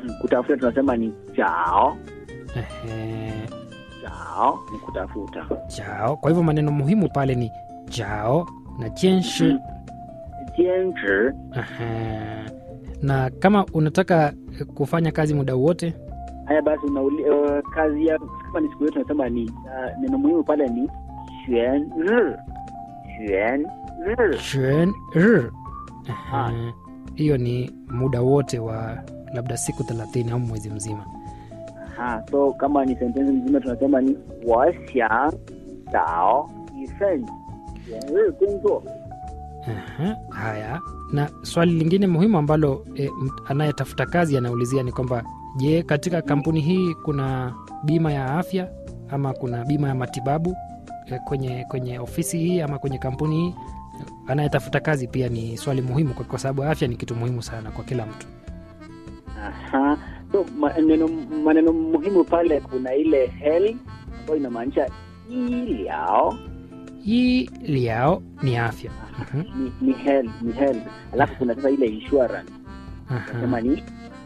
Mm, kutafuta tunasema ni jao Ehe, jao ni kutafuta jao. Kwa hivyo maneno muhimu pale ni jao na jianshi. Mm. jianzhi Ehe. Na kama unataka eh, kufanya kazi muda wote haya basi unauli, uh, kazi ya kama ni siku yetu tunasema ni uh, neno muhimu pale ni xuan ri xuan ri Xuan ri. Ah. Ehe. Hiyo ni muda wote wa labda siku thelathini au mwezi mzima. ha so kama ni sentensi mzima tunasema ni 我想找一份全日工作 Aha, haya na swali lingine muhimu ambalo e, m- anayetafuta kazi anaulizia ni kwamba je katika kampuni hii kuna bima ya afya ama kuna bima ya matibabu e, kwenye kwenye ofisi hii ama kwenye kampuni hii anayetafuta kazi pia ni swali muhimu kwa, kwa sababu afya ni kitu muhimu sana kwa kila mtu Aha. So maneno maneno muhimu pale kuna ile health ambayo inamaanisha iliao hii liao ni afya Mhm, ni, ni health ni health alafu kuna sasa ile insurance aha. nasema ni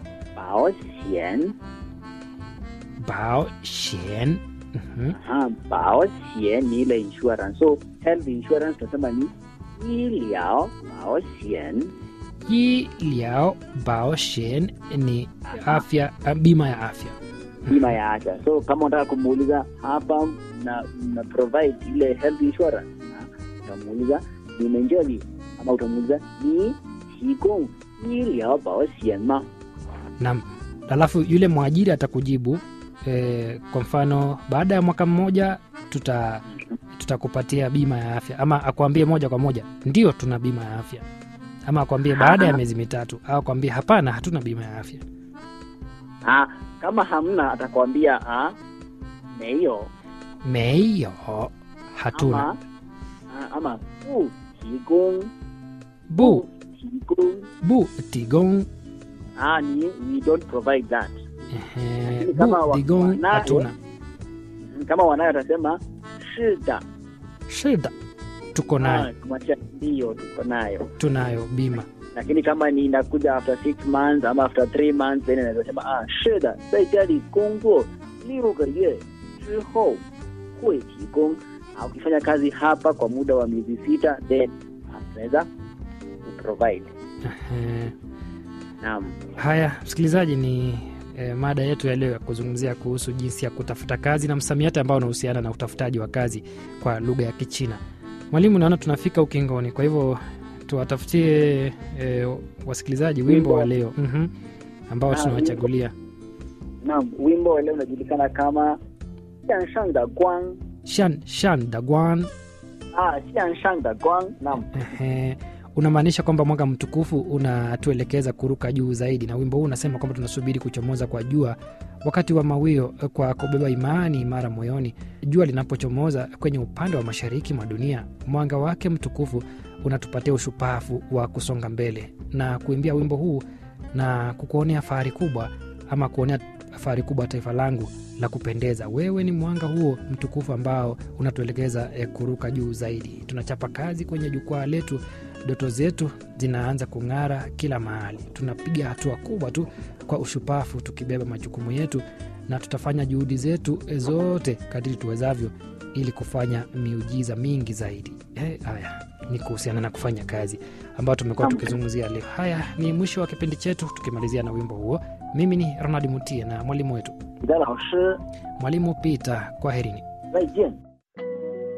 baoxian bao shen Mhm, aha baoxian ni ile insurance so health insurance tunasema ni iliao baoxian hii liao bao shen ni afya ah, bima ya afya bima ya afya so kama unataka kumuuliza hapa na, na provide ile health insurance na utamuuliza ni menjeli ama utamuuliza ni 提供医疗保险吗 na alafu yule mwajiri atakujibu e, kwa mfano baada ya mwaka mmoja tuta tutakupatia bima ya afya ama akwambie moja kwa moja ndio tuna bima ya afya ama akwambie baada ya miezi mitatu au akwambie hapana hatuna bima ya afya ah, kama hamna atakwambia ah, 没有 meiyo hatuna ama, ah, ama 不提供 bu 提供 bu tigong ah, ni we don't provide that ehe, Lakini kama bu wa- tigong wanayo- hatuna kama wanayo atasema 是的 shida tuko nayo ah, kumaanisha ndiyo tuko nayo tunayo bima lakini kama ni inakuja after six months ama after three months then inaweza sema ah 是的在家里工作六个月之后会提供ah, ukifanya kazi hapa kwa muda wa miezi sita then ah, tunaweza provide Ehe. naam Haya, msikilizaji, ni e, mada yetu ya leo ya kuzungumzia kuhusu jinsi ya kutafuta kazi na msamiati ambao unahusiana na utafutaji wa kazi kwa lugha ya Kichina. Mwalimu, naona tunafika ukingoni, kwa hivyo tuwatafutie e, wasikilizaji wimbo wa leo mm ambao Ah, tunawachagulia naam wimbo wa leo unajulikana kama 向上的光 shan shan dagwan. ah 向上的光 naam Ehe, unamaanisha kwamba mwanga mtukufu unatuelekeza kuruka juu zaidi, na wimbo huu unasema kwamba tunasubiri kuchomoza kwa jua wakati wa mawio, eh, kwa kubeba imani imara moyoni. Jua linapochomoza kwenye upande wa mashariki mwa dunia, mwanga wake mtukufu unatupatia ushupavu wa kusonga mbele na kuimbia wimbo huu na kukuonea fahari kubwa ama kuonea fahari kubwa taifa langu la kupendeza. Wewe ni mwanga huo mtukufu ambao unatuelekeza eh, kuruka juu zaidi. Tunachapa kazi kwenye jukwaa letu, ndoto zetu zinaanza kung'ara kila mahali. Tunapiga hatua kubwa tu kwa ushupavu, tukibeba majukumu yetu, na tutafanya juhudi zetu eh, zote kadiri tuwezavyo ili kufanya miujiza mingi zaidi. Eh, haya ni kuhusiana na kufanya kazi ambayo tumekuwa Naam. tukizungumzia leo. Haya ni mwisho wa kipindi chetu, tukimalizia na wimbo huo. Mimi ni Ronald Mutie na mwalimu wetu 你的老师 mwalimu Peter. Kwaherini. 再见